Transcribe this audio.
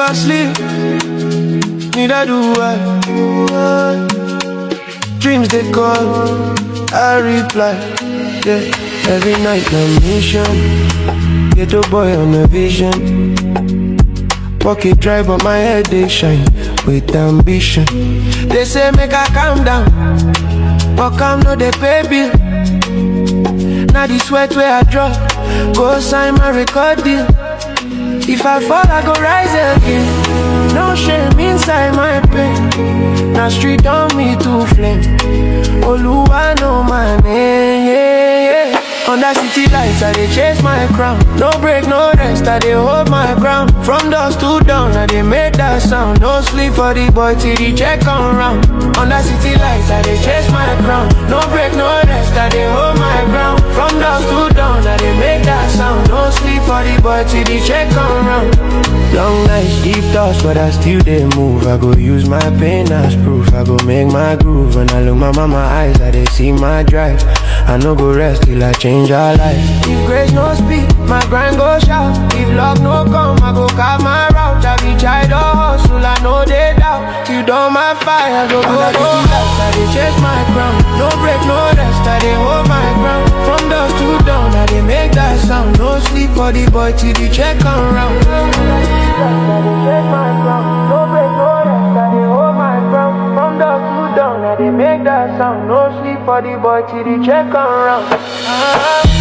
never sleep, neither do I. Dreams they call, I reply. Yeah, every night na mission. Get a boy on a vision. Pocket dry, but my head they shine with ambition. They say make I calm down, but calm no they pay bill. Now the sweat where I drop, go sign my record deal. If I fall, I go rise again. No shame inside my pain. Now street on me to flame. Oluwa know my name. Yeah, yeah. Under city lights, I dey chase my crown. No break, no rest, I dey hold my ground. From dusk to dawn, I dey make that sound. No sleep for the boy till the check come round. Under city lights, I dey chase my crown. No break, no rest, I dey hold my ground. From dusk to dawn, I dey make that sound. No sleep for the boy till the check come round. Long nights, deep thoughts, but I still dey move. I go use my pain as proof. I go make my groove. When I look my mama eyes, I dey see my drive. I no go rest till I change her life. If grace no speak, my grind go shout. If love no come, I go carve my route. I be child or hustle, I know they doubt. Till dawn my fire, go go go. I dey chase my crown. No break, no rest, I dey hold my ground. From dusk to dawn, I dey make that sound. No sleep for the boy till the check come round. I dey chase my crown. No break, no rest, I dey hold my ground. From dusk to dawn, I dey make that sound. No sleep for the boy till the check come round. Ah.